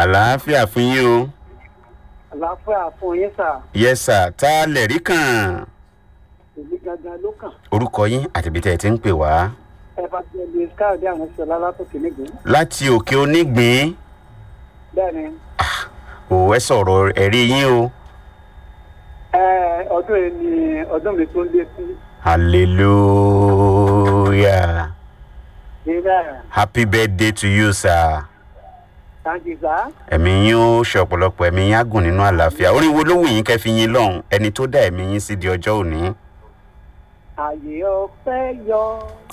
àlàáfíà fún yín o. àlàáfíà fún yín sà yes sir tá a lè rí kàn. èmi gangan ló kàn orúkọ yín àti ibi tẹ́ ẹ ti ń pè wá. evangelist káàdé àwọn ìṣẹ̀lá látòkè nígbè láti òkè onígbín bẹ́ẹ̀ ni ò ẹ sọ̀rọ̀ ẹ̀rí yín o. ẹ, ọdún yìí ni ọdún mi tó ń lé sí hallelujah ìrẹ́ happy birthday to you sir. tàǹgìzá ẹ̀mí yín ó ṣe ọ̀pọ̀lọpọ̀ ẹ̀mí yín á gùn nínú àlàáfíà orin wo ló wù yín kẹ́ fi yín lọ́hùn ẹni tó dá ẹ̀mí yín sí di ọjọ́ òní. àyè ọpẹ́ yọ